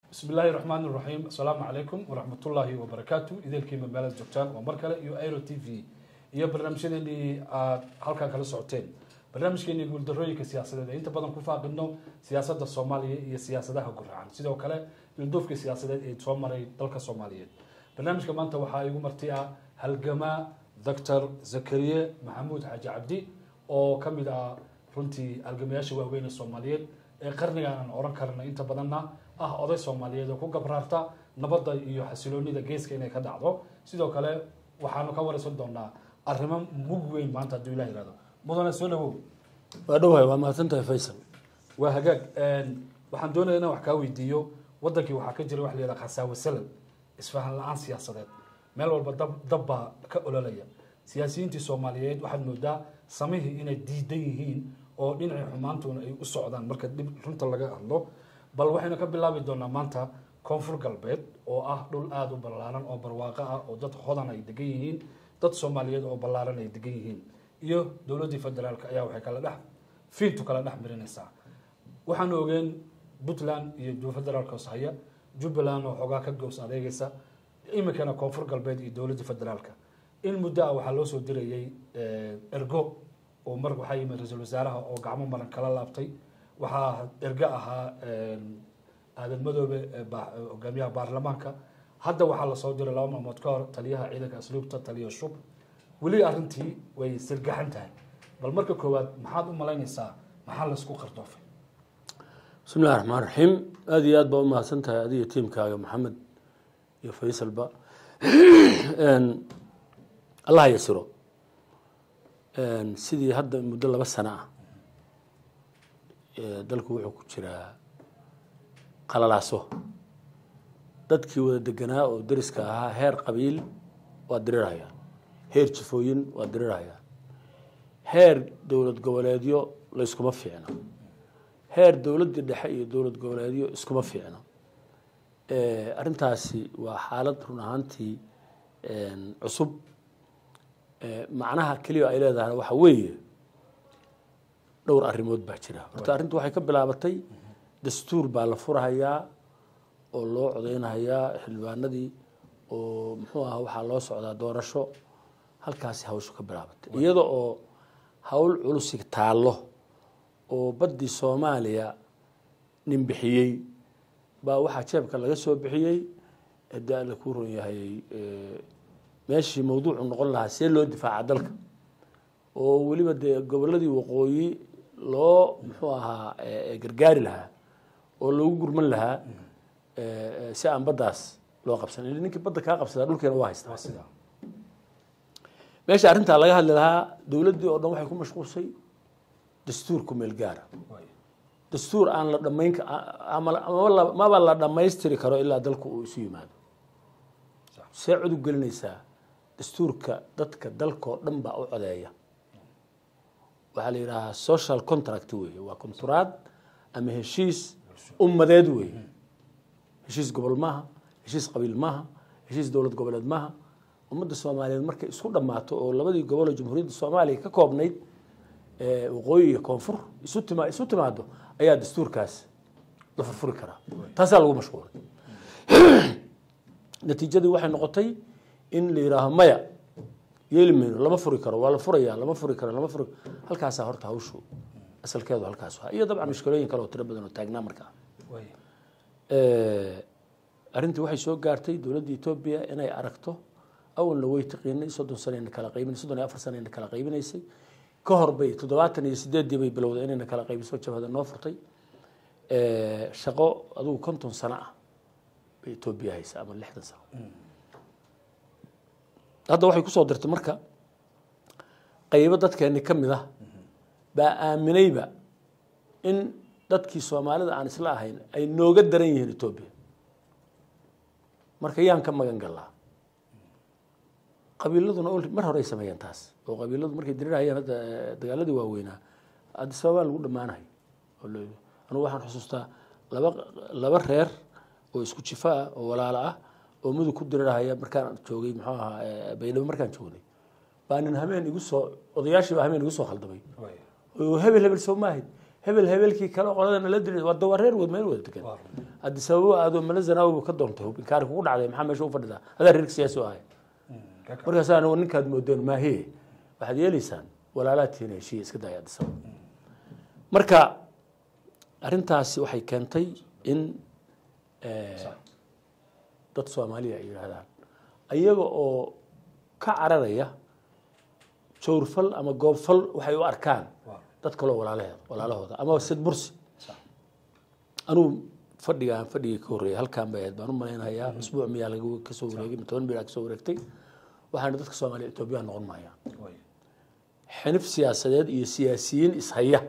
bismi illaahi raxmaan iraxiim assalaamu calaykum waraxmatullaahi wabarakaatu idaelkiima meelad joogtaan waa mar kale iyo airo t v iyo barnaamijyadeenii aad halkan kala socoteen barnaamijkeenii guuldarooyinka siyaasadeed ee inta badan ku faaqidno siyaasadda soomaaliya iyo siyaasadaha guracan sidoo kale ilduufka siyaasadeed ee soo maray dalka soomaaliyeed barnaamijka maanta waxaa igu marti ah halgamaa doctor zakariye maxamuud xaaji cabdi oo ka mid ah runtii halgamayaasha waaweyn ee soomaaliyeed ee qarnigan aan oran karna inta badanna ah oday soomaaliyeed oo ku gabraarta nabadda iyo xasiloonida geeska inay ka dhacdo sidoo kale waxaanu ka waraysan doonaa arrimo mug weyn maanta hadduu ilah yihahdo mudane soo dhawow waa dhowahay waa mahadsantahay faysal waa hagaag waxaan doonaya inaan wax kaa weydiiyo wadankii waxaa ka jira wax la yihahda khasaawe salal isfahan la-aan siyaasadeed meel walba dab dab baa ka ololaya siyaasiyiintii soomaaliyeed waxaad moodaa samihii inay diidan yihiin oo dhinacii xumaantuna ay u socdaan marka dhib runta laga hadlo bal waxaynu ka bilaabi doonaa maanta koonfur galbeed oo ah dhul aada u ballaaran oo barwaaqo ah oo dad hodan ay degan yihiin dad soomaaliyeed oo ballaaran ay degan yihiin iyo dowladdii federaalk ayaa waxay kala dhex fiintu kala dhex mirinaysaa waxaanu ogeen puntland iyo federaalka haya jubbaland oo xoogaa ka gows adeegaysa iminkana koonfur galbeed iyo dowladdii federaalka in muddo ah waxaa loo soo dirayay ergo oo mar waxaa yimid ra-iisul wasaaraha oo gacmo maran kala laabtay waxaa ergo ahaa aadan madoobe hogaamiyaha baarlamaanka hadda waxaa lasoo diray laba maalmood ka hor taliyaha ciidanka asluubta taliya shub weli arrintii way sirgaxan tahay bal marka koowaad maxaad u malaynaysaa maxaa laysku qardoofay bismi illahi raxmaan raxiim aada iyo aad baa u mahadsan tahay adiga tiimkaaga maxamed iyo faysalba allah yasiro sidii hadda muddo laba sano ah dalku wuxuu ku jiraa qalalaaso dadkii wada deganaa oo dariska ahaa heer qabiil waa dirirhayaan heer jifooyin waa dirirhayaan heer dowlad goboleedyo layskuma fiicno heer dowladdii dhexe iyo dowlad goboleedyo iskuma fiicno arrintaasi waa xaalad run ahaantii cusub macnaha keliya ay leedahay waxa weeye dhowr arrimood baa jira horta arrintu waxay ka bilaabatay dastuur baa la furahayaa oo loo codeynahayaa xildhibaanadii oo muxuu aha waxaa loo socdaa doorasho halkaasi hawshu ka bilaabatay iyada oo hawl culusi taallo oo baddii soomaaliya nin bixiyey baa waxaa jeebka laga soo bixiyey hadii alla kuu ron yahay meeshii mawduucu noqon lahaa see loo difaaca dalka oo weliba dee goboladii waqooyi loo muxuu ahaa gargaari lahaa oo loogu gurman lahaa si aan baddaas loo qabsan il ninkii badda kaa qabsadaa dhulkeena waa haystaa sida meesha arrintaa laga hadli lahaa dowladdii oo dhan waxay ku mashquulsay dastuur ku meel gaara dastuur aan la dhamayn maba la dhammaystiri karo ilaa dalku uu isu yimaado see cudub gelinaysaa dastuurka dadka dalkao dhan baa u codeeya waxaa la yidhaahaa social contract weeye waa konturaad ama heshiis ummadeed weeye heshiis gobol maaha heshiis qabiil maaha heshiis dowlad goboleed maaha ummadda soomaaliyeed markay isku dhammaato oo labadii gobol oo jamhuuriyadda soomaaliya ka koobnayd waqooyi iyo koonfur isu tima isu timaado ayaa dastuurkaas la furfuri karaa taasaa lagu mashquulay natiijadii waxay noqotay in la yidhaaho maya yeeli mayno lama furi karo waa la furaya lama furi karo lama furi halkaasaa horta hawshu asalkeedu halkaas waa iyo dabcan mushkilooyin kale oo tiro badan oo taagnaa markaa arrintii waxay soo gaartay dowladda etoobiya inay aragto awalna way taqiinay soddon sanayna kala qaybin soddon iyo afar sanayna kala qaybinaysay ka hor bay toddobaatan iyo sideeddii bay bilowday inayna kala qaybiso jabhada noo furtay shaqo adugu konton sano ah bay etoobiya haysa ama lixdan sano hadda waxay kusoo dirtay marka qaybo dadkeeni ka mid ah baa aaminayba in dadkii soomaalida aan isla ahayn ay nooga daran yihiin etoobiya marka yaan ka magan gallaa qabiiladuna mar horey sameeyeen taas oo qabiiladu markay dirirhayeen hadda dagaaladii waaweynaa addis ababa lagu dhammaanahay anugu waxaan xusuustaa laba laba reer oo isku jifo ah oo walaalo ah oo mudug ku dirirhaya markaan joogay muxuu ahaa baydhabo markaan joognay baa nin hameen igu soo odayaashii baa hameen igu soo khaldamay oo hebel hebel soo maahayd hebel hebelkii kale qoladana la dilay waa waa reer wad meel wada degan Waa. haddii sababo aadoo mala zanaawi ka doontay hub inkaari kugu dhacday maxaa meesha u fadhidaa adaa reerka siyaasi u ahay Kaka. markaas anigu ninkaad moodeen maahe waxaad yeelaysaan walaalaad tihiin heshiiya iska daaya addis ababa marka arrintaasi waxay keentay in eh, Sax. dad soomaaliya ay yidhaahdaan ayaga oo ka cararaya jawrfal ama goobfal waxay u arkaan Waa. dad kaloo walaalaheed walaalahooda ama sid bursi Sax. anugu fadhigaan fadhigii ka horreeyay halkaan bay ahayd baan u malaynayaa usbuuc miyaa laga kasoo wareegay ma toban bilaa kasoo wareegtay waxaana dadka soomaaliya etoobiya noqon maayaan Way. xinif siyaasadeed iyo siyaasiyiin ishaya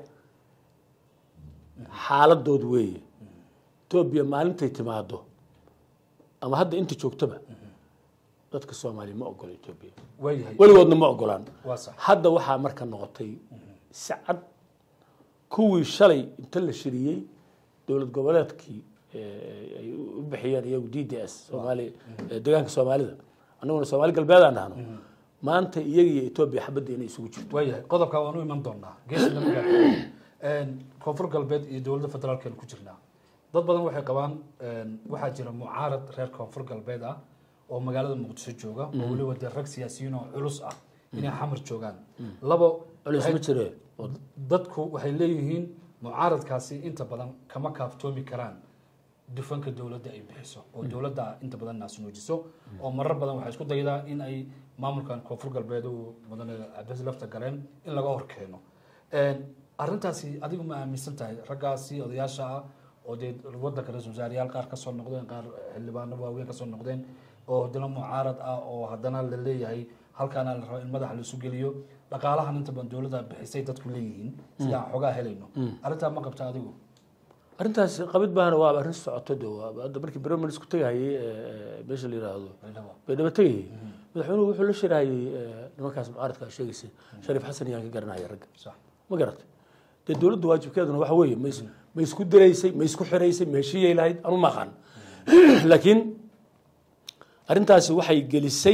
xaaladood weeye etoobiya maalintay timaado ama hadda inta joogtaba dadka soomaaliya ma ogola etoobiya waayahay weligoodna ma ogolaan waa sax hadda waxaa marka noqotay si cad kuwii shalay inta la shiriyey dowlad goboleedkii eh, ay u bixiyeen iyagu d d s soomaali eh, deegaanka soomaalida annaguna soomaali galbeed aan dhahno maanta iyaga iyo etoobiya xabadda inay isugu jirto waayahay qodobka waan u iman doonaa geesi lama gaadho koonfur galbeed iyo dowladda federaalkeenu ku jirnaa dad badan waxay qabaan een, waxaa jira mucaarad reer koonfur galbeed ah oo magaalada muqdisho jooga oo weliba dee rag siyaasiyiin oo culus ah inay xamar joogaan labo culis ma jire oo dadku waxay leeyihiin mucaaradkaasi inta badan kama kaaftoomi karaan dufanka dowladda ay bixiso oo dowladda inta badan naasnuujiso oo marar badan waxay isku daydaa in ay maamulkan koonfur galbeed uu mudane cabdis lafta galeen in laga hor keeno arrintaasi adigu ma aaminsan tahay raggaasi odayaasha ah oo dee wadanka ra-isul wasaarayaal qaar kasoo noqdeen qaar xildhibaano waaweyn kasoo noqdeen oo haddana mucaarad ah oo haddana la leeyahay halkaana la rabo in madaxa laisu geliyo dhaqaalahan inta badan dowladda bixisay dadku leeyihiin sida aan xogaa helayno arrintaa ma qabta adigu arrintaas qabid baana waa arrin socoto de waa hadda markii bromel isku tegahayay eh, meesha la yidhaahdo Baydhabo. baydhabo tegayay madaxweynuhu wuxuu la shirahayay eh, nimankaas mucaaradka aad sheegaysa shariif xasan iyaan ka garanaya ragga sax ma garatay dee dowladda waajibkeeduna waxa weeye ma is- ma isku diraysay ma isku xiraysay ma heshiiyay lahayd anu ma aqaan laakiin arrintaasi waxay gelisay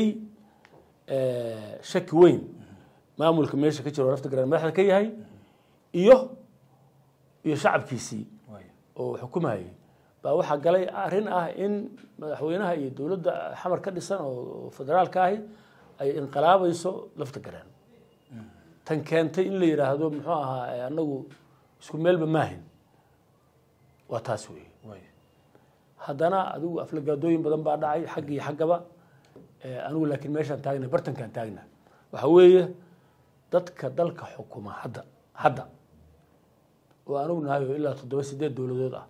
eh, shaki weyn maamulka meesha ka jiro lafta garan madaxda ka yahay iyo iyo shacabkiisii waaya oo xukumayay baa waxaa galay arrin ah in madaxweynaha iyo dowladda xamar ka dhisan oo federaalka ahi ay inqilaabayso lafta garaan tan keentay in la yidhaahdo muxuu ahaa eh, anagu isku meelba maahin waa taas weeye waaya haddana adigu aflagaadooyin badan baa dhacay xagga iyo xaggaba Eh, anigu laakiin meeshaan taagna bartankaan taagna waxa weeye dadka dalka xukuma hadda hadda oo anigu nahayo ilaa toddoba sideed dowladood ah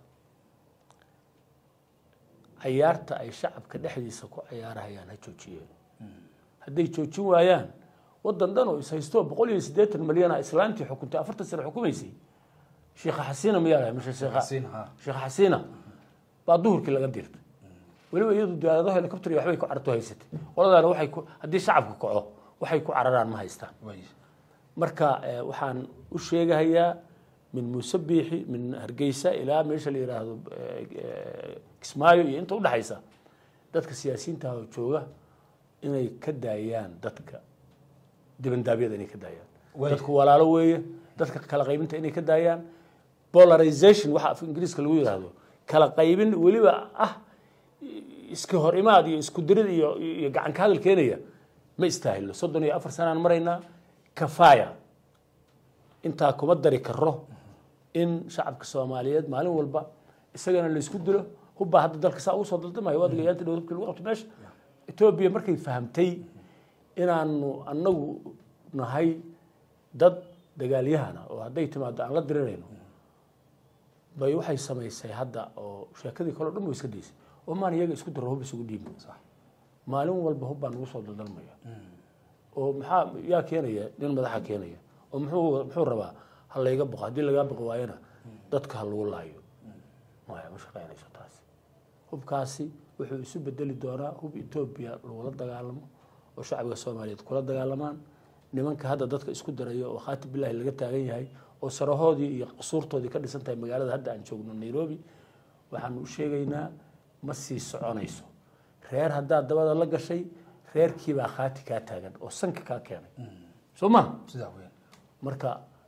cayaarta ay shacabka dhexdiisa ku cayaarahayaan ha joojiyeen hadday joojin waayaan wadan dhan oo is haysto boqol iyo siddeetan malyan ah islaantii xukuntay afartan sano xukumaysay sheekha xasiina mayaa lahay mise sheekha Xasiin, haa. sheekh xasiina baa duhurkii laga dirtay weliba iyadu diyaarado helicopter iyo waxbay ku carto haysatay qoladaana waxay ku haddii shacabku kaco waxay ku cararaan ma haystaan waaya marka eh, waxaan u sheegahayaa min muuse biixi min hargeysa ilaa meesha la yidhaahdo eh, eh, kismaayo iyo inta udhexaysa dadka siyaasiyiinta oo jooga inay ka daayaan dadka dibandaabyada inay ka daayaan Way- dadku walaalo weeye dadka kala qaybinta inay ka daayaan polarization waxa af ingiriiska lagu yidhaahdo kala qaybin weliba ah iska hor imaad iyo isku dirid iyo iyo gacan ka hadal keenaya ma istaahilo soddon iyo afar sanaan maraynaa kafaya intaa kuma dari karo in shacabka soomaaliyeed maalin walba isagana la isku dilo hubbaa hadda dalka saa ugu soo daldamayo waad gayaanta dhow hubkii lagu qabto meesha etoobiya markay fahamtay inaanu annagu nahay dad dagaalyahana oo hadday timaado aan la dirirayno bay waxay samaysay hadda oo sheekadii kaleo dhan ba iska daysay oo maan iyaga isku daro hub isugu dhiibi maalin walba hub baa nagu soo daldalmaya oo maxaa yaa keenaya nin madaxa keenaya oo muxuu muxuu rabaa ha layga boqo haddii lagaa boqo waayana dadka ha lagu laayo maya ma shaqaynayso taasi hubkaasi wuxuu isu bedeli doonaa hub etoobiya lagula dagaalamo oo shacbiga soomaaliyeed kula dagaalamaan nimanka hadda dadka isku daraya oo khaati bilahi laga taagan yahay oo sarahoodii iyo qusuurtoodii ka dhisan tahay magaalada hadda aan joogno nairobi waxaanu u sheegaynaa ma sii soconayso reer haddaad dabada la gashay reerkiibaa khaati kaa taagan oo sanka kaa keenay soo ma sidaa weyn marka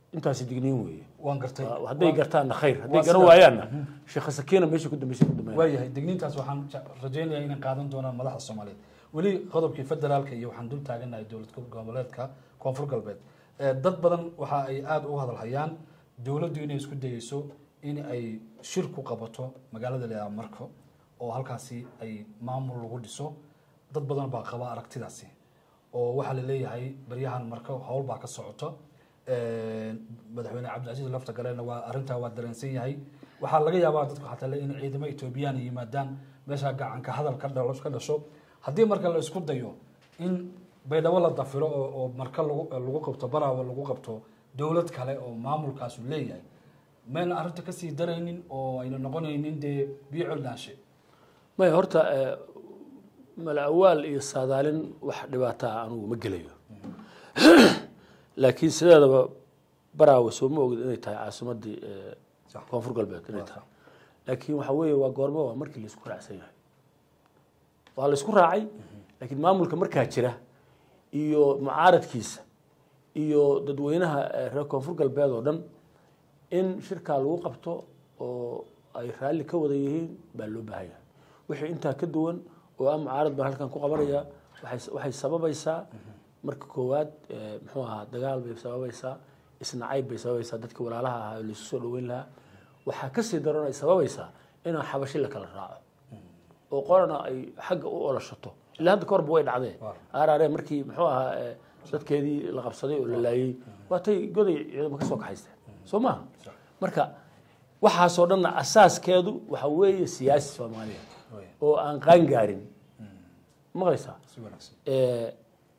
intaasi digniin weeye waan gartay Waa- hadday gartaanna khayr hadday waa garan sidaa. waayaanna sheekha sakiina meesha ku dambeysay ku dambeyn waayahay digniintaas waxaan je- rajaynayaa inay qaadan doonaan madaxda soomaaliyeed weli qodobkii federaalka iyo waxaan dul taaganahay dowlad goboleedka koonfur galbeed Eh, dad badan waxa ay aada uga hadalhayaan dowladdu inay isku dayeyso in ay shir ku qabato magaalada leedaha marko oo halkaasi ay maamul lagu dhiso dad badan baa qaba aragtidaasi oo waxaa la leeyahay baryahan marko howl baa ka socoto madaxweyne cabdilcasiis lafta galena waa arrintaa waa dareensan yahay waxaa laga yaabaa dadku xataa le in ciidamo etoobiyaan ay yimaadaan meesha gacanka hadal ka dhalo ka dhasho haddii marka la isku dayo in baydhabo la dafiro oo oo marka lagu lagu qabto baraawo lagu qabto dowlad kale oo maamulkaasu leeyahay mayna arrinta kasii daraynin oo ayna noqonaynin dee biyo coldaanshe maya horta eh, mala awaal iyo saadaalin wax dhibaata ah anugu ma gelayo laakiin sideedaba baraawe soo ma ogid inay tahay caasimadii eh, Sax. koonfur galbeed inay Waa tahay sax. laakiin waxa weeye waa goormo waa markii laisku raacsan yahay waa laisku raacay laakiin maamulka markaa jira iyo mucaaradkiisa iyo dadweynaha eh, reer koonfur galbeed oo dhan in shirkaa lagu qabto oo ay raalli ka wada yihiin baa loo baahan yahay wixii intaa ka duwan oo ah mucaarad baan halkan ku qabanaya waxay waxay sababaysaa marka koowaad eh, muxuu ahaa dagaal bay sababaysaa isnacayb bay sababaysaa dadka walaalaha ahaa oo laisu soo dhaweyn lahaa waxaa kasii daran ay sababaysaa inaan xabashi la kala raaco oo qorana ay xagga u oloshato ilaa hadda kahorba way dhacdee Waaw. arare markii muxuu ahaa eh, dadkeedii la qabsaday oo la laayey waatay goday ciidamo ka soo kaxaysteen soo maha Sax. marka waxaasoo dhanna asaaskeedu waxa weeye siyaasi soomaaliya Waaya. oo aan qaan gaarin maqlaysaa si wanaagsan Eh,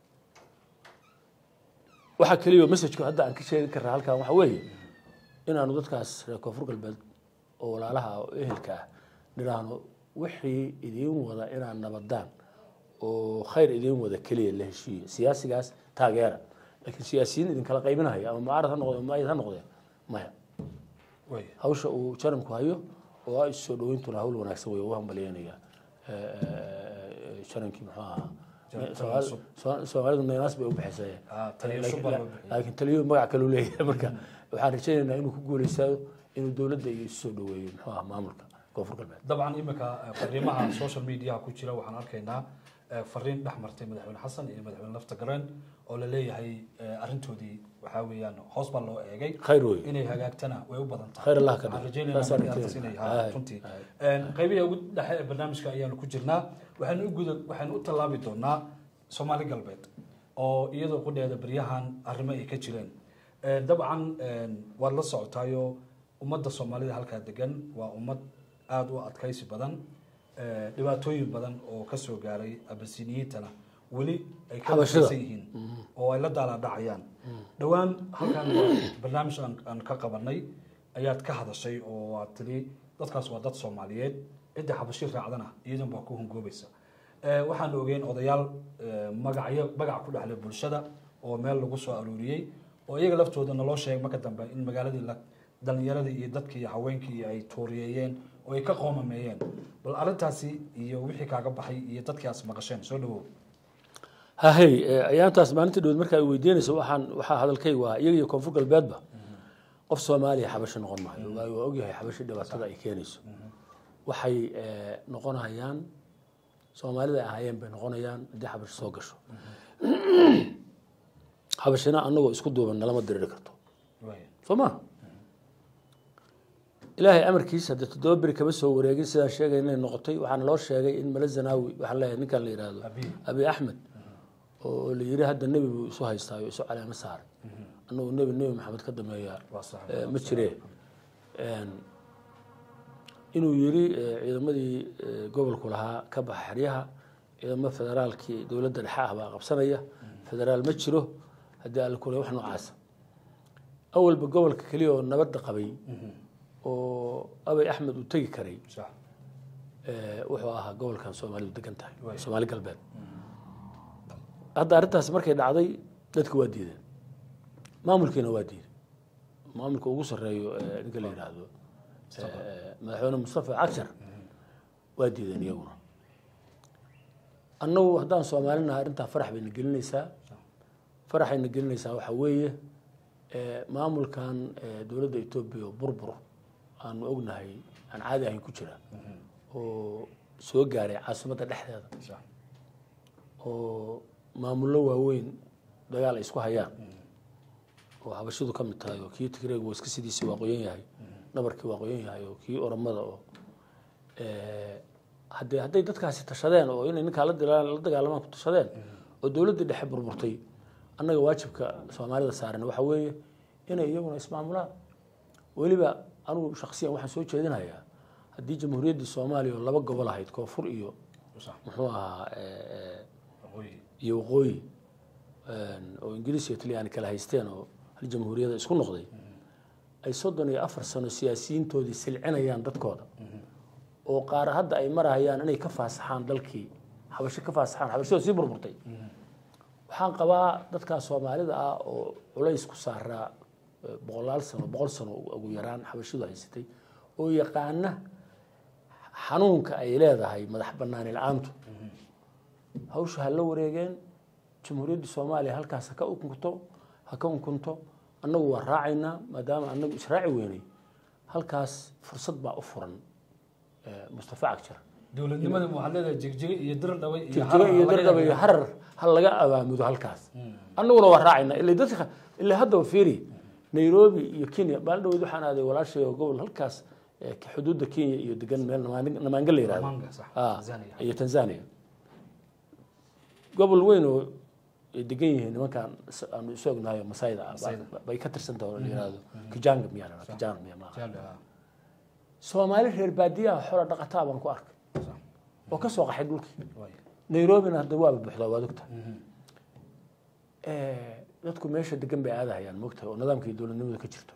waxaa keliya messajku hadda aan ka sheegi karnaa halkan waxa weeye inaanu dadkaas reer koonfur galbeed oo walaalaha ah oo ehelka ah nidhaahno wixii idiin wada inaad nabadaan oo khayr idiin wada keliya la heshiiyo siyaasigaas taageera laakiin siyaasiyiin idinkala qaybinahaya ama mucaarad ha noqde maayad ha noqdeen maya waaya hawsha uu jaranku hayo oo ah isu soo dhaweyntuna hawl wanaagsan wey u hambalyeynaya jarankii muxuu ahaa Jaran- Soomaali- cusub. Soo- soomaalidu naynaas bay u bixisay Ah, taliyo cusub baa loo bixiyay. laakiin taliyo magac kaleu leeyahay marka waxaan rajaynaynaa inuu ku guuleysado inuu dowladda iyo isu soo dhaweeyo muxuu ahaa maamulka koonfur galbeed dabcan imika eh, fariimaha social mediaha ku jira waxaan arkaynaa eh, fariin dhex martay madaxweyne xasan iyo madaxweyne lafta gareen oo la leeyahay eh, arrintoodii waxaa weeyaan hoos baa loo eegay khayr wey inay hagaagtana way u badan tahay Khayr Allah ka Waxaan dhigo. rajaynaynaa Saasaan markii rajaynaya. arrintaas inay- ha, Aye. runtii qaybihii ugu dhexe ee barnaamijka ayaanu ku jirnaa waxaanu u guda waxaanu u tallaabi doonaa soomaali galbeed oo iyadoo qudheeda baryahan arrimo ay ka jireen Eh, dabcan eh, waad la socotaayo ummadda soomaalida halkaa degan waa ummad aada u adkaysi badan eh, dhibaatooyin badan oo ka soo gaaray abasiniyiintana weli ay ka Xabashida. adkaysan yihiin oo ay la daalaadhacayaan dhowaan halkan waa barnaamij aan- aan ka qabanay ayaad ka hadashay oo aad tiri dadkaas waa dad soomaaliyeed cidda xabashi raacdana iyadan baa ku hungoobaysa Eh, waxaan ogeyn odayaal eh, magacyo magac ku dhexlay bulshada oo meel lagu soo aruuriyey oo iyaga laftooda naloo sheegay marka dambe in magaaladii la dhalinyaradii iyo dadkii iyo haweenkii ay tuuriyeeyeen oo ay ka qoomameeyeen bal arrintaasi iyo wixii kaaga baxay iyo dadkii aas maqasheen soo dhawow hahey eh, ayaantaas maalinta dhowed marka ay weydiinayso waxaan waxaa hadalkay waa iyaga iyo koonfur galbeedba qof soomaaliya xabashi noqon maayo waayo waa ogyahay xabashi dhibaatada ay keenayso waxay eh, noqonayaan soomaalida ay ahaayeen bay noqonayaan haddii xabashi soo gasho xabashina anagoo isku duuban nalama diriri karto Waaya. soo ma ilaahay amarkiisa haddii toddoba beri kama soo wareegin sidaan sheegay inay noqotay waxaana loo sheegay in male zanaawi waxaan leeyahay ninkan la yidhaahdo Abi. abi axmed oo la yidhi hadda nebi buu isu haystaayo isu caleemo saaray annagu nebi nebi maxamed ka dameeya Waa sax. eh, ma jire Een, inuu yidhi eh, ciidamadii eh, gobolku lahaa ka baxa xeryaha ciidamada federaalkii dowladda dhexe ah baa qabsanaya federaal ma jiro haddii alla kule wax noocaasa awalba gobolka keliya oo nabadda qabay oo abay axmed uu tegi karay sax eh, wuxuu ahaa gobolkan soomaalidu degan tahay Waay. soomaali galbeed hadda arrintaas markay dhacday dadka waa diideen maamulkiina waa diiday maamulka ugu sarreeyo eh, ninka la yidhaahdo eh, madaxweyne mustafa cagshar waa diideen iyaguna annagu haddaan soomaalinaha arrintaa farax bayna gelinaysaa faraxayna gelinaysaa waxaa weeye Eh, maamulkan eh, dowladda etoobiya oo burbur aanu ognahay aan caadi ahayn ku jira oo soo gaaray caasimadda dhexdeeda sax oo maamullo waaweyn dagaal ay isku hayaan oo habashidu ka mid tahay oo kii tigreeg waa iska sidiisii waa qoyan yahay nabarkii waa qoyan yahay oo kii oromada oo eh, haddee hadday dadkaasi tashadeen oo inay ninkaa la dila- la dagaalamaan ku tashadeen oo dowladdii dhexe burburtay annaga waajibka soomaalida saaran waxa weeye inay iyaguna ismaamulaan weliba anigu shaksiyan waxaan soo jeedinayaa haddii jamhuuriyaddii soomaaliya oo laba gobol ahayd koonfur iyo sax muxuu ahaa eh, eh, waqooyi iyo waqooyi oo ingiriis iyo talyaani kala haysteen oo hal jamhuuriyada isku noqday ay soddon iyo afar sano siyaasiyiintoodii silcinayaan dadkooda oo qaar hadda ay marahayaan inay ka faasaxaan dalkii xabasho ka faasaxaan xabashadoo sii burburtay waxaan qabaa dadkaa soomaalida ah oo culays ku saaraa eh, boqolaal sano boqol sano ugu yaraan xabashidu haysatay oo yaqaana xanuunka ay leedahay madax banaani la-aantu hawsha ha la wareegeen jamhuuriyadda soomaaliya halkaas ha ka unkunto ha ka unkunto annagu waa raacaynaa maadaama annagu israaci weynay halkaas fursad baa u furan eh, mustafa cagjar dowladnimada waxaad leedahay jigjiga iyo dir dhaway iyo jigjiga iyo dardhaba iyo harar ha laga abaamudo halkaas annaguna waa raacayna ila dadka ila haddaba fiiri nairobi iyo kenya maalin dhaweyd waxaan aaday walaashay oo gobol halkaas eh, xuduudda kenya iyo degan meel Namaan- namaanga la yihahdo Namanga, sax. Ah, Tanzania. iyo tanzania gobol weyn oo ay degan yihiin nimankaan is- aanu isu ognahay oo masayda ah Masaayda. ba- bay ka tirsan tahay oo la yihahdo kijanga miyaa la dhahaa? kijanga miyaa maaha Jaallo, ah. soomaali reer baadiyaha xoolo dhaqataa baan ku arkay Sax. oo ka soo qaxay dhulkii Waay. nairobina hadda waaba buuxdaa waad ogta dadku meesha degan bay aadahayaan mogtahay oo nidaamkii dowladnimada ka jirto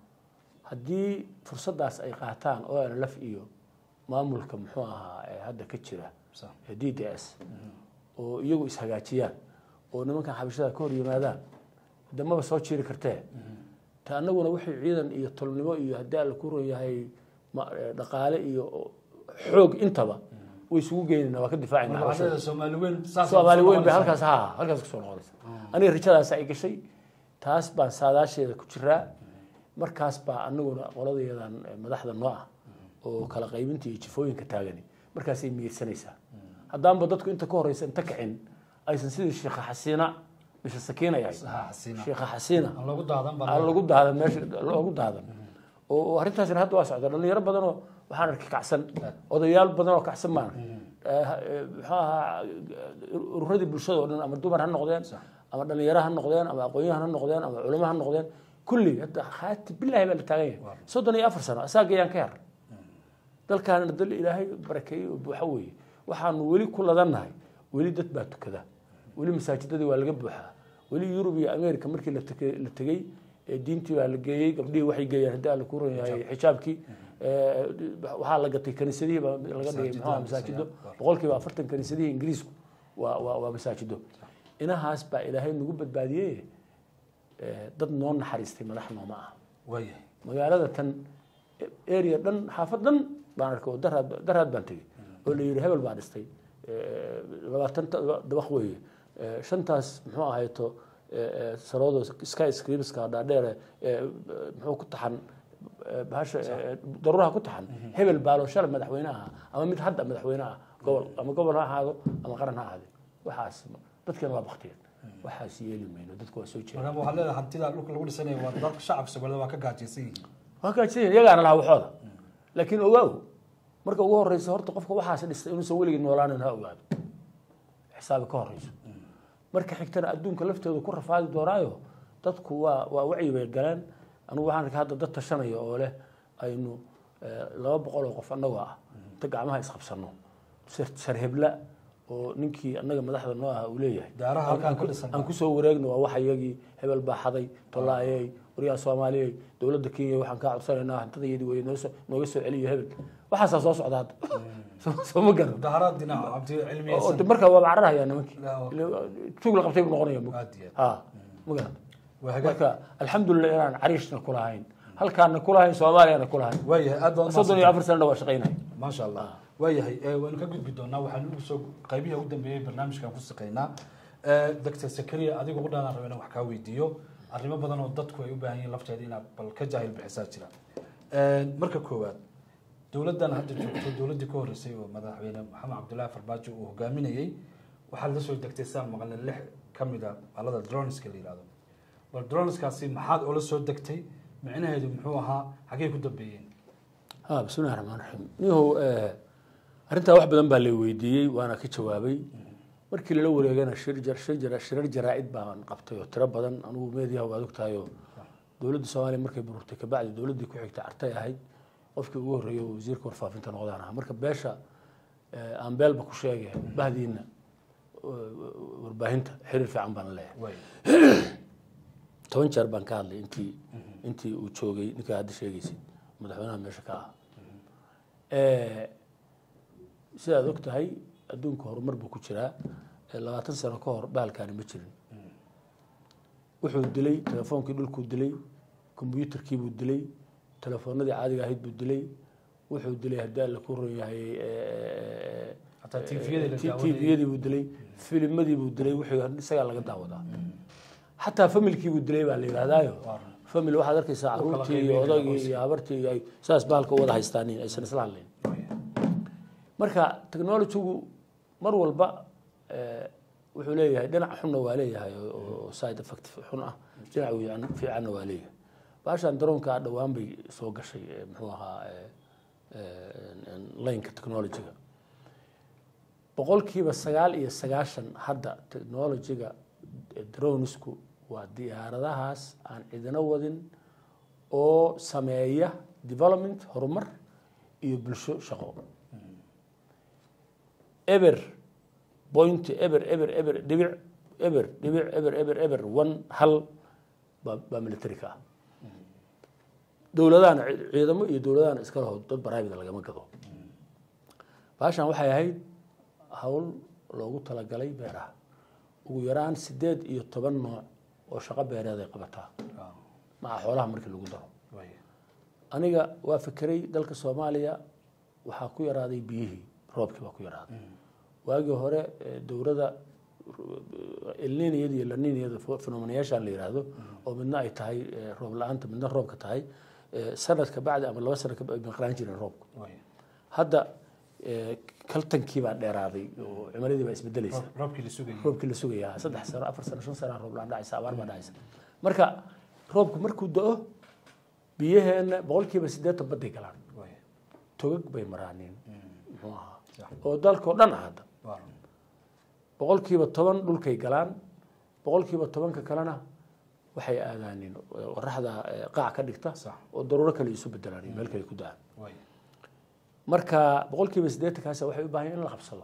haddii fursaddaas ay qaataan o nlf iyo maamulka muxuu ahaa ee hadda ka jira Sax. ee d d s oo iyagu ishagaajiyaan oo nimankan xabashada ka hor yimaadaan damaba soo jiiri kartee ta annaguna wixii ciidan iyo tolnimo iyo haddii alla ku ron yahay ma- eh, dhaqaale iyo xoog intaba way isugu geynayna waa ka difaacayna Marka waxaad xabashada leedahay Soomaali weyn saas soomaali kusoo weyn bay noqonaysaa. halkaas ha halkaas kusoo noqonaysa aniga rajadaas ay gashay taas baan saadaasheeda ku jiraa markaas baa anaguna qoladeedan eh, madaxda noo ah oo kala qaybinta iyo jifooyinka taagani markaasay miyirsanaysaa haddaanba dadku inta ka horeysa inta kicin aysan sidii sheekha xasiina bisha sakiina yahay Ha, xasiina. sheekha xasiina aan lagu daadan baa aan lagu daadan meesha loogu daadan oo oo arrintaasina hadda waa socda dhalinyaro badan oo waxaan arkay kacsan odayaal badan oo kacsan maan muxuu ahaa ururadii bulshada oo dhan ama dumar ha noqdeen ama dhalinyaro ha noqdeen ama aqoonyahan ha noqdeen ama culamo ha noqdeen kulli hadda khaati bilahi baa la taagan yahay soddon iyo afar sano asaagayaan ka yar dalkaana dal ilaahay barakeeyey oo buuxa weeye waxaanu weli ku ladannahay weli dad baa tukada weli masaajidadii waa laga buuxaa weli yurub iyo america markii la tegey la tegey ee diintii baa la geeyey gabdhihii waxay geeyeen haddii alla ku ron yahay xijaabkii ee, waxaa la gatay kaniisadihii baa laga dhigay muxuu ahaa masaajido boqolkiiba afartan kaniisadihii ingiriisku waa waa waa masaajido inahaas baa ilaahay nagu badbaadiyey ee, dad noo naxariistay madax nooma ah waayahay magaalada tan area dhan xaafad dhan baan arkay oo daraad daraad baan tegey oo la yidhi hebel baa dhistay Eh, labaatan ta- dabaq weeye Eh, shantaas muxuu ahayto eh, eh, saroodo sky scripska dhaadheere eh, muxuu ku taxan eh, bahasha eh, daruuraha ku taxan hebel baalo shalay madaxweyne aha ama mid hadda madaxweyne ah gobol ama gobol ha ahaado ama qaran ha ahaade waxaas dadkeena waa baktiyeen waxaas yeeli mayno dadku waa soo jeeda marka waxaad leedahay hantida dhulka lagu dhisanayo waa dadka shacabka Soomaalida waa ka gaajaysan yihiin waa gaajiyeen iyagaana lahaa waxooda laakiin ogaaw marka ugu horeysa horta qofka waxaas dhistay inuusan weligii noolaanin ha ogaado xisaabi ka horeyso marka xigtana adduunka lafteedu ku rafaadi doonaayo dadku waa waa wacyi bay galeen anigu waxaan arkay hadda dad tashanaya oo leh aynu eh, laba boqol oo qof annagoo ah inta gacmaha isqabsano sar- sarhebla oo ninkii annaga madaxda noo ah uu leeyahay Daaraha halkaan ka dhisan aan kusoo wareegno waa waxa iyagii hebel baa xaday tolaayey waryaha soomaaliyey dowladda kenya waxaan kaa codsanaynaa hantadayadii wey noosoo nooga soo celiyo hebel waxaasaa soo socda hadda Soo- soo ma garan daharaad dhinac cabdi oo cilmiyeysan de markaa waa cararhayaa nimankii Laa- tuug la qabtay buu noqonaya mug aad iyo aad. ha ma garan waa hagaag marka alxamdulilah inaan cariishna kulahayn halkaana kulahayn soomaaliyana kulahayn waayahay aad baad soddon iyo afar sanana waa shaqaynaya maasha allah waayahay eh, waanu ka gudbi doonaa waxaan ugu soo qaybihii ugu dambeeyey barnaamijkan ku shaqeynaa Eh, dr sakariya adiga ugu dhaanaan raba inaan wax kaa weydiiyo arrimo badan oo dadku ay u baahan yihiin lafteeda inaad bal ka jaahil bixisaa jira marka koowaad dowladdan hadda joogto dowladdii ka horreysay oo madaxweyne maxamed cabdullaahi farmaajo uu hogaaminayey waxaad la soo degtay saan maqalna lix ka mid a alada droneska la yihahdo bal droneskaasi maxaad ula soo degtay micnaheedu muxuu ahaa xaggey ku dambeeyeen ha bismillahi raxmaan raxiim niyahow arrintaa wax badan baa la weydiiyey waana ka jawaabay markii lala wareegana shir jar shir jar shirar jaraa'id baan qabtay oo tiro badan anigu meediyaha waad ogtahay oo dowladda soomaaliya markay bururtay kabacdi dowladdii ku xigtay artay ahayd qofkii ugu horreeyay oo wasiirka warfaafinta noqdaan ahaa marka beesha aan beelba ku sheegay bahdiina warbaahinta xiriir fiican baan leeyahay way toban jeer baan ka hadlay intii intii uu joogay ninkaa hadda sheegaysid madaxweynaha meesha ka ah sidaad og tahay adduunka horumar buu ku jiraa labaatan sano ka hor bahalkaani ma jirin wuxuu dilay telefoonkii dhulkuu dilay kombyuutarkiibuu dilay telefoonadii caadiga ahayd buu dilay wuxuu dilay haddii alla ku ron yahay hataa tviyadii la daawanayay tviyadii buu dilay filimadii buu dilay wixii isagaa laga daawadaa xataa familkii buu dilay baa la yidhahdaayo Waaran. family waxaad arkaysaa kala caruurtii iyo qaybinaya odagii iyo habartii iyo ay saas bahalka u wada haystaanin aysan isla hadlayn Way. marka technologygu mar walba eh, wuxuu leeyahay dhinac xunna waa leeyahay oo- oo side effect xun ah dhinac wiican- fiicanna waa leeyahay baashan daroonka dhowaan bay soo gashay eh, muxuu ahaa eh, eh, laynka technologyga boqolkiiba sagaal iyo sagaashan hadda technologyga eh, dronesku waa diyaaradahaas aan cidina wadin oo sameeya development horumar iyo bulsho shaqo eber point eber eber eber dhibic eber dhibic eber eber eber one hal baa baa military ka ah dowladahana ci- ciidamo iyo dowladahana iska laho dad baraabida lagama gado baashan waxay ahayd hawl loogu talagalay beeraha ugu yaraan sideed iyo toban nooc oo shaqo beereed ay qabataa Ah, maca xoolaha markii lagu daro way. aniga waa fekeray dalka soomaaliya waxaa ku yaraaday biyihii roobkii baa ku yaraaday waagii hore eh, dowladda elniniyada iyo laniniyada fenomenayaashan la yidhaahdo oo midna ay tahay eh, roob la-aanta midna roobka tahay eh, sanad ka bacdi ama laba sano ka bacdi bay maqnaan jireen roobka Way. hadda eh, kaltankii baa dheeraaday oo cimiladii baa isbedelaysa Roob- roobkii la sugayay roobkii la sugayaa saddex sano afar sano shan sano roob laan dhacaysa abaar baa dhacaysa marka roobku markuu do-o biyaheenna boqolkiiba siddeetan baday galaan Way. togag bay maraaniin muxuu ahaa Sax. oo dalkao dhan ah hadda Waaran. boqolkiiba toban dhulkay galaan boqolkiiba tobanka kalena waxay aadaaniin qoraxda eh, qaac ka dhigta Sax. oo daruuro kale isu bedelaan iyo meel kale ku da-aan Way. marka boqolkiiba siddeetankaas waxay u baahan yihin in la qabsado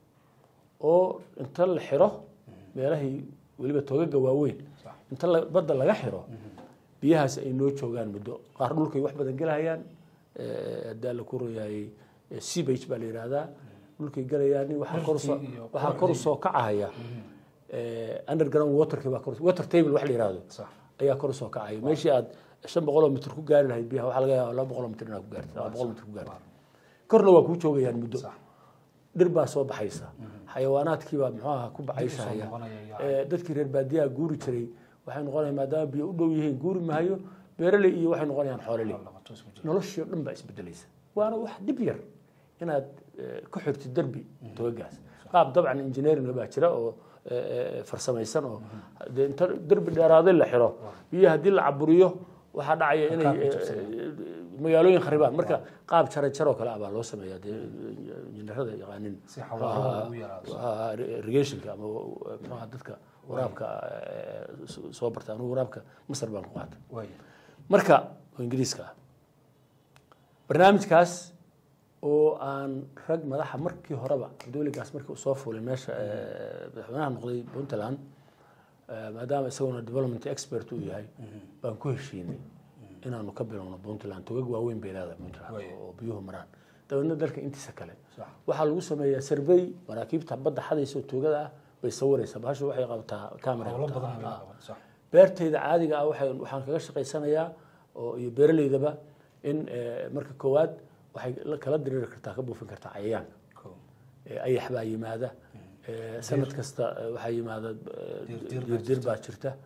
oo inta la xiro meelahii weliba togaga waaweyn Sax. inta la- badda laga xiro biyahaas ay noo joogaan muddo qaar dhulkay wax badan gelahayaan eh, haddii alla ku royahay seabage baa la yidhaahdaa dhulkay gelayaan waxaa kor usoo Dhirtii iyo waxaa kor usoo kacahaya eh, underground waterkii baa kor water table wax la yidhaahdo Sax. ayaa kor usoo kacaya meeshii aad shan boqoloo mitr ku gaari lahayd biyaha waxaa laga yaaba laba boqoloo mitr inaad ku gaartid laba boqol mitr ku gaartid korna waa kuu joogayaan muddo Sax. dhir baa soo baxaysa xayawaanaadkii baa muxuu ahaa ku baxayshaya noqonaya iyo- Eh, dadkii reer baadiyaha guuri jiray waxay noqonayaan maadaama biyo u dhow yihiin guuri mahayo beeraley iyo waxay noqonayaan xoololey Labato isku jira. noloshii oo dhan baa isbedelaysa waana wax dhib yar inaad eh, ku xirtid derbi togagaas qaab dabcan engineering baa jira oo eh, eh, farsamaysan oo dee inta derbi dheeraaday la xiro biyo haddii la caburiyo waxaa dhacaya inay Qaabka eh, jabsanaya. magaalooyin kharibaan marka qaab jara jaroo kale ah baa loo sameeyaa dee injineerada yaqaanin Si xawaaraha ugu yaraado. Ah, irrigationka ama muxuaha dadka waraabka eh, soo- soo barta anugu waraabka masar baan ku qaatay Way. marka oo ingiriiska ah barnaamijkaas oo aan rag madaxa markii horeba dowligaas markii uu soo fuulay meesha eh, madaxweynaha noqday puntland eh, maadaama isaguna development expert uu yahay baan ku heshiinay inaanu ka bilowno puntland togag waaweyn bay leedahay puntland Waayo. oo biyuhu maraan dabeedna dalka intiisa kale Sax. waxaa lagu sameeyaa survey maraakiibta badda xadaysa oo toogada ah bay sawiraysaa bahashu waxay qabtaa camera Hawlo qabtaa. badan bay Ah. qaban. Sax. beertayda caadiga ah waxay waxaan kaga shaqaysanayaa oo iyo beeraleydaba in eh, marka koowaad waxay la kala diriiri kartaa ka buufin kartaa cayayaanka Cool. Eh, ayax baa yimaada Eh, sanad kasta eh, waxaa yimaada eh, Diir- diir baa diirdiir baa jirta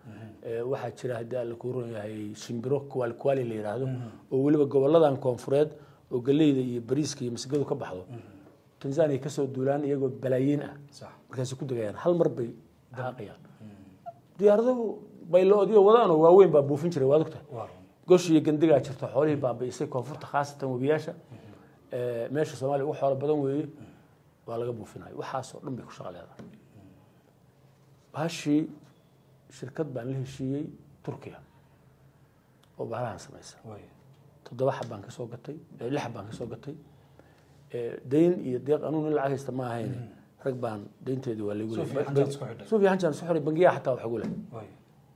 Eh, waxaa jira haddii alla kuu ron yahay shimbiro kuwaali kuwaali la yidhaahdo oo weliba goboladan koonfureed oo galeyda iyo bariiska iyo masgadu ka baxdo tanzania kasoo duulaan iyagoo balaayiin ah sax markaasay ku degayaan hal mar bay daaqayaan diyaaradahu bayloodiyo wadaanoo waaweyn baa buufin jiray waad ogtahay waa run gosh iyo gandigaa jirta xoolihii baabi'isay koonfurta khaasatan webiyaasha Eh, meesha soomaaliya ugu xoolo badan weeye waa laga buufinaya waxaasoo dhan bay ku shaqo leedahay bahashii shirkad baan la heshiiyey turkiya oo bahalahan samaysa way toddoba xab baan kasoo gatay eh, lix xab baan kasoo gatay Eh, dayn iyo deeq anugu nin lacag haysta ma ahayn rag baan daynteedii waa laygu Suufi xanjaan isku xidhay. suufi xanjaan isku xidhay bangiyaha xataa wax ugu leh way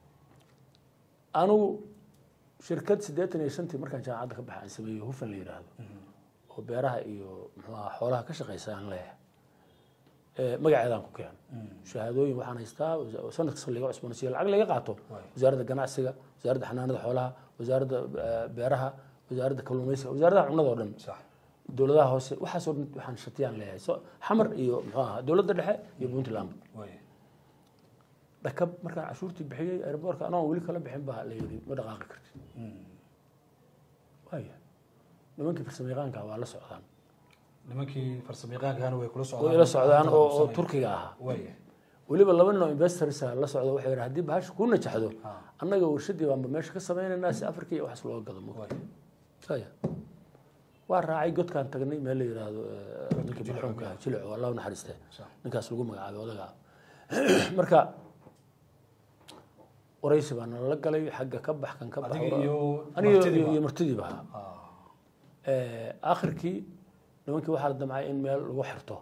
anigu shirkad siddeetan iyo shantii markaan jaamacadda ka baxay aan sameeyo hufan la yidhaahdo oo beeraha iyo muxuu ahaa xoolaha ka shaqaysa aan leeyahay Eh, magaceedaan ku keen shahaadooyin waxaan haystaa wasa- sanad kasta laga cusboonaysiiyo lacag laga qaato Waay. wasaaradda ganacsiga wasaaradda xanaanada xoolaha wasaaradda eh, beeraha wasaaradda kalluumaysiga wasaaradaha cunnada oo dhan sax dowladaha hoose waxaasoo dhan waxaan shatiyaan leeyahay so xamar iyo muxuu ahaa dowladda dhexe iyo puntland way dhakab markaan cashuurtii bixiyey airboorka anoo weli kala bixin baa la yidhi ma dhaqaaqi kartid waaya nimankii farsamayaqaanka waa la socdaan nimankii farsamayaqaankana way kula oo socdaan ila socdaan oo oo Qabsanaya. turkiga ahaa way weliba laba nin oo investors ah la socda waxay yidhi haddii bahasha ku najaxdo Ah. annaga warshadii baanba meesha ka samaynaynaa si afrika iyo waxaas looga gado way saya waa raacay godkaan tagnay meel la yidhaahdo eh, ninkii Jilic marxuumka ah jilic oo allah u naxariiste sax ninkaas lagu magacaabay odaga ah marka waraysi baa nalala galay xagga ka bax kan ka bax adiga iyo aniga martidiiba. iyo- iyo martidiiba ahaa ah Eh, aakhirkii nimankii waxaa la damcay in meel lagu xirto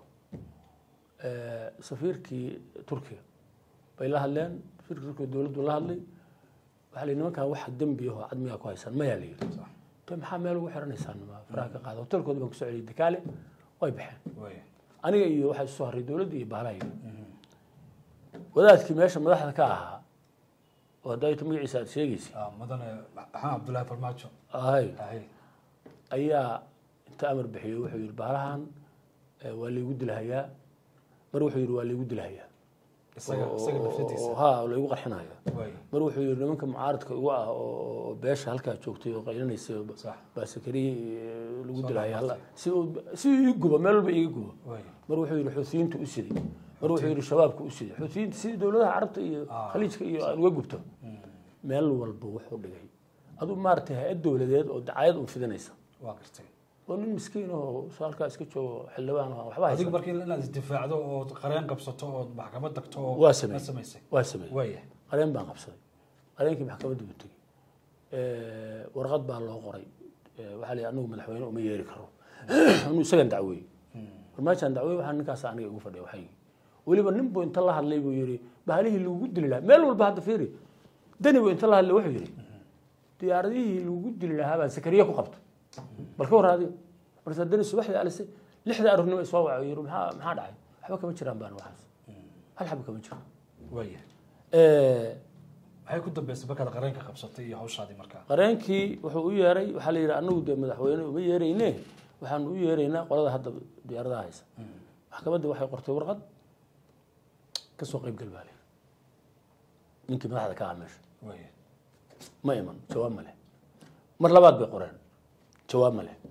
Eh, safiirkii turkiga bay la hadleen safiirkii turkiga dowladdu la hadlay waxaa la yidhi nimankan wax dembi ahoo cadmigaa ku haysaan mayaa la yidhi sax te maxaa meel ugu xiranaysaan ma faraha ka qaada hotelkooda baan kusoo celiyay dakaale way baxeen way aniga iyo waxaa isu soo harray dowladda iyo bahalahayga wadaadkii meesha madaxda ka ahaa oo hadda ayta magaciisa aad sheegaysa ah madane maxamed cabdullaahi farmaajo ahay ahay ayaa inta amar bixiyey wuxuu yidhi bahalahan eh, waa laygu dilhayaa mar wuxuu yidhi waa laygu dilhayaa isaga isaga nafsadiisa ha laygu qarxinaya way mar wuxuu yidhi nimanka mucaaradka igu ah oo oo beesha halkaa joogtay oo qaylanaysay oo sax baa sakariye eh, lagu Soo dilhaya noqotay. si uu si uu ii gubo meel walba iiga gubo way mar wuxuu yidhi xuutiyiintu u siday mar wuxuu yidhi shabaabku u siday xuutiyiinta sidii dowladaha carabta iyo Ah. khaliijka iyo aan uga gubto meel walba wuxuu dhigay aduu maaragtay hay-ad dowladeed oo dacayad un fidinaysa waa gartay oo nin miskiin oo halkaa iska joogo xildhibaan oo waxba adiga haysan markii inaad isdifaacdo ood qareen qabsato ood maxkamad tagto oo Waa sameeyey. ma samaysay waa sameeyey way qareen baan qabsaday qareenkii maxkamadda buu tegey warqad baa loo qoray Eh, waxaa la yidhi anagu madaxweyne uma yeeri karo anuu isagan dacweeyey farmaajaan dacweey waxaa ninkaas aniga igu fadhiya waxaygii weliba nin buu inta la hadlay buu yidhi bahalihii lagugu dili lahaa meel walba hadda fiiri dani buu inta la hadlay wuxuu yidhi diyaaradihii lagugu dili lahaa baan sakariye ku qabta bal ka warraadi markaasaa dani subaxdii alisay lixda aroornimo isoo waca yidhi maxaa maxaa dhacay waxba kama jiraan baan waxaas hal xaba kama jiro way Eh, maxay ku dambeysay markaad qareenka qabsatay iyo hawshaadii markaa qareenkii wuxuu u yeeray waxaa la yidhi anagu dee madaxweyne uma yeerayne waxaanu u yeeraynaa qolada hadda diyaaradaha haysa maxkamadda waxay qortay warqad ka soo qayb gal baa la yidhi ninkii madaxda ka ah meesha way ma iman jawaab ma leh mar labaad bay qoreen jawaab ma leh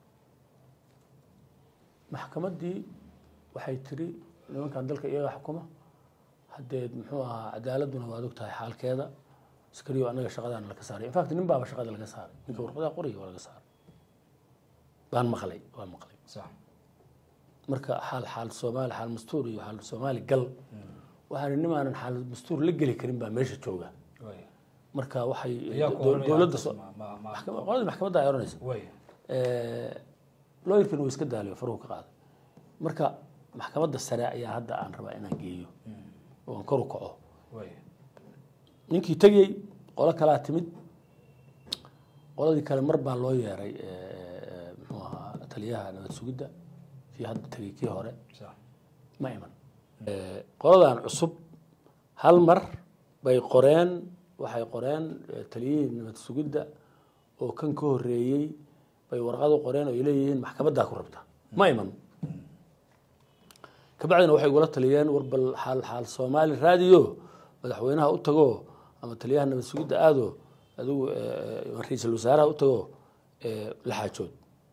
maxkamaddii waxay tiri nimankan dalka iyaga xukuma haddee muxuu ahaa cadaaladuna waad og tahay xaalkeeda askariyo annaga shaqadaana laga saaray infact nin baaba shaqada laga saaray ninka warqadaha qoriga waa laga saaray baan maqlay waan maqlay sax marka xaal xaal soomaali xaal mastuur iyo xaal soomaali gal waxaan nimaanan xaal mastuur la geli karin baa meesha jooga way marka waxay ayaa ku dow- oranaya dowladda hadda soo- ma- ma- ma- maxkama- qoladii maxkamadda ay oranaysa way looyarkana wuu iska daaliyo faruhu ka qaaday marka maxkamadda sare ayaa hadda aan rabaa inaan geeyo oo aan kor u kaco way ninkii tegey qolo kalaa timid qoladii kale mar baa loo yeeray eh, muxuu ahaa taliyaha nabad sugidda kii hadda tegey kii hore sax ma iman Eh, qoladan cusub hal mar bay qoreen waxay qoreen eh, taliyihii nabad sugidda oo kan ka horeeyey bay warqad u qoreen oo ay leeyihiin maxkamaddaa ku rabta ma iman kabacdina waxay igula taliyeen war bal xaal xaal soomaali raadiyo madaxweynaha u tago ama taliyaha nabad sugidda aado adigu ra-iisul wasaaraha u tago la xaajood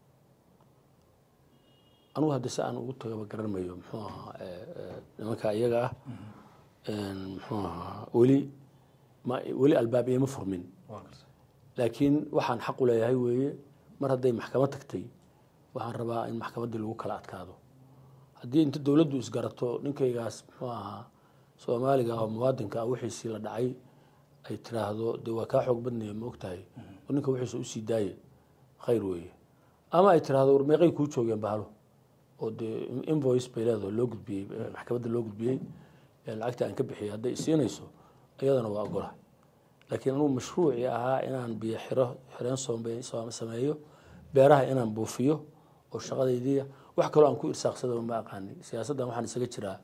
anugu hadda si aan ugu tagaba garanmayo muxuu ahaa nimanka iyaga ah muxuu ahaa weli ma weli albaab iima furmin laakiin waxaan xaq u leeyahay weeye mar hadday maxkamad tagtay waxaan rabaa in maxkamaddii lagu kala adkaado haddii inta dowladdu isgarato ninkaygaas muxuu ahaa soomaaliga oo muwaadinka ah wixiisii la dhacay ay tiraahdo dee waa kaa xoog badnaya ma ogtahay oo ninka wixiisa usii daaye khayr weeye ama ay tiraahdo war meeqay kuu joogeen bahalo oo dee invoice bay leedaho loo gudbiyey maxkamadda loo gudbiyey lacagta aan ka bixiyay hadday isiinayso iyadana waa ogolahay laakiin anugu mashruucii ahaa inaan biyo xiro xireen soom sameeyo beeraha inaan buufiyo oo shaqadaydiiya wax kaloo aan ku irsaaqsadaba ma aqaani siyaasaddan waxaan isaga jiraa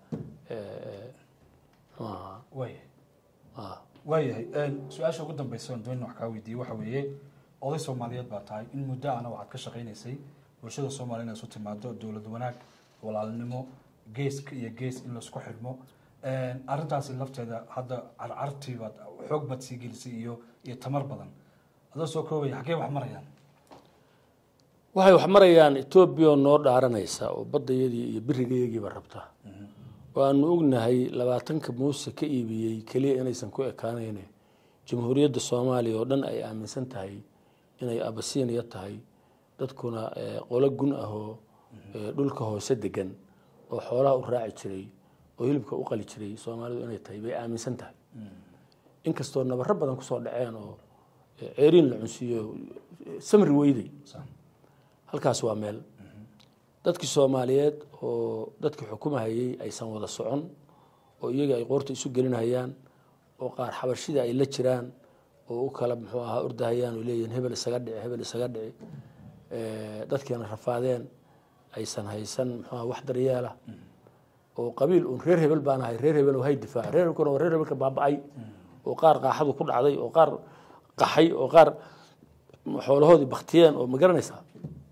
muxuu ahaa waaya ah waayahay su-aasha ugu dambeysa aan doonina wax kaa weydiiyey waxa weeye oday soomaaliyeed baa tahay in muddo ana waxaad ka shaqaynaysay bulshada soomaaliya inay isu timaado dowlad wanaag walaalnimo geeska iyo gees in laisku xidhmo arrintaasi lafteeda hadda carcartii baad xoog baad sii gelisay iyo iyo tamar badan adoo soo koobaya xaggee wax marayaan waxay wax marayaan etoobiya oo noo dhaaranaysa oo baddayadii iyo birigayagiiba rabta waanu ognahay labaatanka muuse ka iibiyey keliya inaysan ku ekaanayne jamhuuriyadda soomaaliya oo dhan ay aaminsan tahay inay abasiiniya tahay dadkuna qolo gun ah oo dhulka hoose degan oo xoolaha u raaci jiray oo hilibka u qali jiray soomaalidu inay tahay bay aaminsan tahay inkastoo nabaro badan kusoo dhaceen oo ceeriin la cunsiiyo samri weyday halkaas waa meel dadkii soomaaliyeed oo dadkii xukumahayey aysan wada socon oo iyaga ay qoorta isu gelinayaan oo qaar xabashida ay la jiraan oo u kala muxuu ahaa ordahayaan oo leeyihin hebel isaga dhici hebel isaga dhici dadkiina rafaadeen aysan haysan muxuu aha wax daryeela oo qabiil uun reer hebel baan ahay reer hebel oo hay difaaca reer hebelkuna waa reer hebelka baaba-ay oo qaar qaaxadu ku dhacday oo qaar qaxay oo qaar xoolahoodii baktiyeen oo ma garanaysaa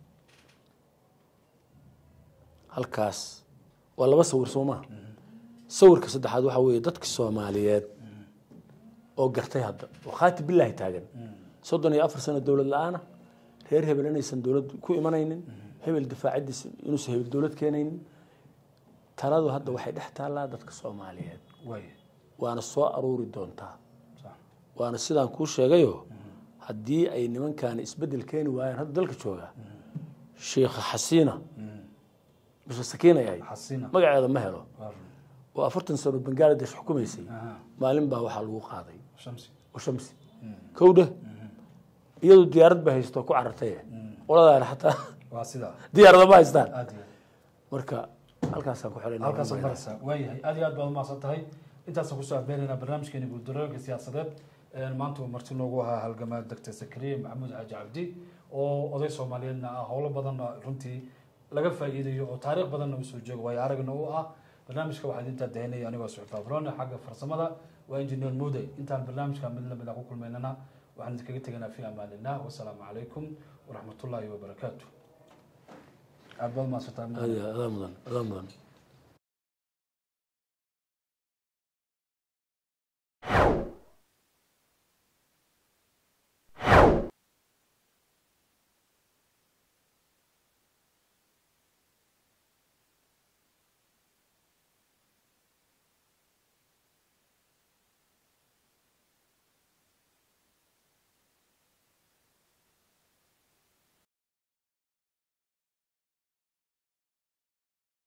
halkaas waa laba sawir soo maha sawirka saddexaad waxaa weeye dadka soomaaliyeed oo gartay hadda oo khaati bilaahi taagan soddon iyo afar sano dowlad la-aana reer hebel inaysan dowlad ku imanaynin hebel difaacidiis inuusan hebel dowlad keenaynin taladu hadda waxay dhex taallaa dadka soomaaliyeed waaya waana soo aruuri doontaa sax waana sidaan kuu sheegayo haddii ay nimankaani isbedel keeni waayaan hadda dalka jooga sheikha xasiina bisha sakiin ay ahayd xasina magaceeda ma helo waa run oo afartan sano bangaladesh xukumaysay aha maalin baa waxaa lagu qaaday shamsi oo shamsi kowdha iyadu diyaarad ba haysto ku carartay qoladaani xataa waa sidaa diyaarada ma haystaan aad iyo aad marka halkaasaan ku xidhan halkaasaan maraysaa waayahay aad iyo aad baad umahadsan tahay intaasaan kusoo abeenaynaa barnaamijkeeni guuldarooyinka siyaasadeed maanta uu marti noogu ahaa halgamaa doctor zakariya maxamuud xaaji cabdi oo oday soomaaliyeedna ah howlo badanna runtii laga faa'iidayo oo taariikh badanna usoo jooga waayo aragna u ah barnaamijka waxaa intaa dahinaya anigoo suxufa abrone xagga farsamada waa engineer muuday intaan barnaamijka mid lamid a ku kulmaynana waxaan idinkaga teganaa fi amaanillah wasalaamu calaykum waraxmatullaahi wabarakaatu aad baad umahadsantahay adaa mudan adaa mudan